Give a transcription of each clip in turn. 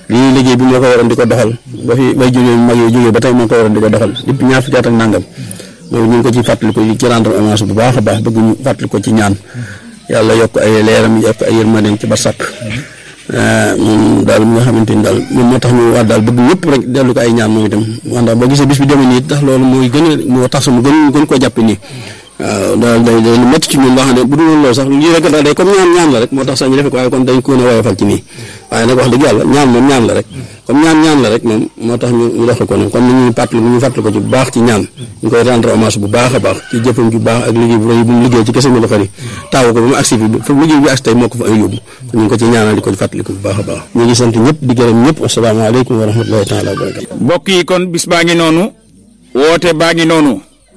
lii liggéey bi moo ko waroon di ko doxal ba fi bay jógee mag yi jógee ba tey moo ko waroon di ko doxal depuis ñaar fukki at ak nangam moom ñu ngi ko ci fàttali ko ci rendre hommage bu baax a baax bëgg ñu fàttali ko ci ñaan yàlla yokk ay leeram yokk ay yërmandeem ci ba sàkk moom daal mi nga xamante ni daal moom moo tax ñu war daal bëgg ñëpp rek dellu ko ay ñaan moom itam wax ndax boo gisee bis bi demee nii tax loolu mooy gën a moo tax sama gën gën koo jàpp nii waaw daal day day lu métti ci ñun loo xam ne bu dul woon loolu sax lii rek daal day comme ñaan ñaan la rek moo tax sax ñu defe ko waaye kon dañ ko ne woyofal ci nii waaye nag wax dëgg yàlla ñaan moom ñaan la rek comme ñaan ñaan la rek moom moo tax ñu ñu doxe ko noonu kon ni ñuy fàttali ñu fàttali ko ci bu baax ci ñaan ñu koy rendre hommage bu baax a baax ci jëfam ju baax ak liggéey bu rëy bu mu liggéey ci kese mi la xëri taawu ko ba mu agsi fi fa liggéey bi agsi tey moo ko fa ay yóbbu ñu ngi ko ci ñaanal di ko fàttali ko bu baax a baax ñu ngi sant ñëpp di gërëm ñëpp asalaamaaleykum wa rahmatullahi taala wa barakatu mbokk yi kon bis baa ngi noonu woote baa ngi noonu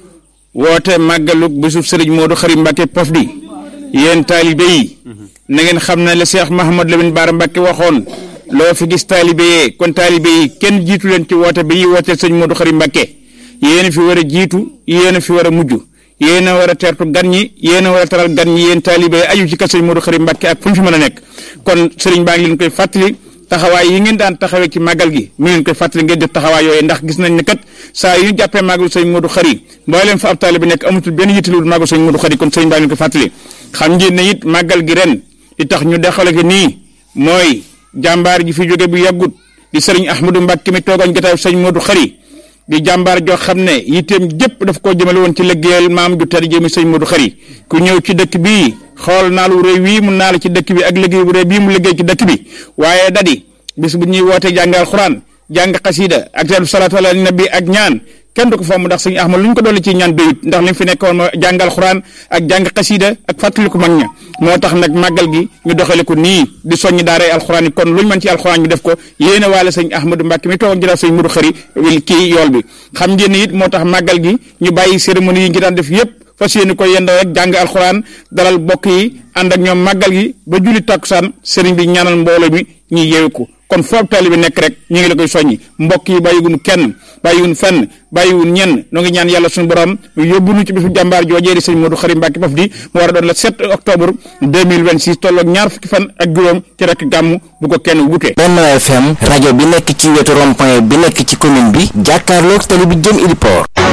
woote màggalug bisub sëriñ Modou Khary Mbacké Pofdy yéen taalibe yi na ngeen xam ne la Cheikh Mahamad Lamine Bara Mbacké waxoon loo fi gis taalibe yee kon taalibe yi kenn jiitu leen ci woote bi yi wooteel sëñ Modou Khary Mbacké yéen a fi war a jiitu yéen a fi war a mujj yéen a war a teertu gan ñi yéen a war a taral gan ñi yéen taalibe yi aju ci kër sëñ Modou Khary Mbacké ak fu ñu fi mën a nekk kon sëriñ baa ngi leen koy fàttali taxawaay yi ngeen daan taxawee ci màggal gi mi ngeen koy fàttali ngeen def taxawaay yooyu ndax gis nañ ne kat saa yu ñu jàppee màggalu sëñ Modou Khary mbooleem fa ab taalibe nekk amatul benn yittalul màggalu sëñ Modou Khary kon sëñ baa ngi leen koy fàttali xam ngeen ne it màggal gi ren li tax ñu dexale ko nii mooy jàmbaar ji fi jóge bu yàggut di sëriñ Ahmadou Mbacké mi toogoon jotaay sëñ Modou Khary di jàmbaar joo xam ne yitteem jëpp daf koo jëmale woon ci liggéeyal maam ju tedd jëmi sëñ Modou Khary ku ñëw ci dëkk bii xool naalu réew wii mu naal ci dëkk bi ak liggéey bu réew bii mu liggéey ci dëkk bi waaye dadi bis bu ñuy woote jàngal xuraan jàng xasida ak teelu salaatu ala nabi ak ñaan kenn du ko fomm ndax sëñ Ahmad lu ñu ko dolli ci ñaan doyut ndax li mu fi nekkoon mooy jàngal xuraan ak jàng xasida ak fàttaliku mag ña moo tax nag màggal gi ñu doxale ko nii di soññ daaray alxuraan yi kon lu ñu mën ci alxuraan ñu def ko yéene waale sëñ Ahmadou Mbacké mi toog ak jëlaat sëñ Modou Khary kii yool bi xam ngeen ne it moo tax màggal gi ñu bàyyi cérémonie yi ngi daan def yépp fas yéene ko yendoo rek jàng alxuraan dalal bokk yi ànd ak ñoom màggal gi ba julli takkusaan sëriñ bi ñaanal mbooloo mi ñuy yeewu ko kon foofu taalibe bi nekk rek ñu ngi la koy soññi mbokk yi bàyyiwun kenn bàyyiwun fenn bàyyiwun ñenn noo ngi ñaan yàlla suñu borom yóbbu nu ci bisu jàmbaar joojee di sëñ Modou Khary Mbacké Pofdy mu war a doon le 7 octobre 2026 tolloog ñaar fukki fan ak juróom ci rek gàmm bu ko kenn wute. Benno FM rajo bi nekk ci wetu rond-point bi nekk ci commune bi jàkkaarloog tali bi jëm Ili Port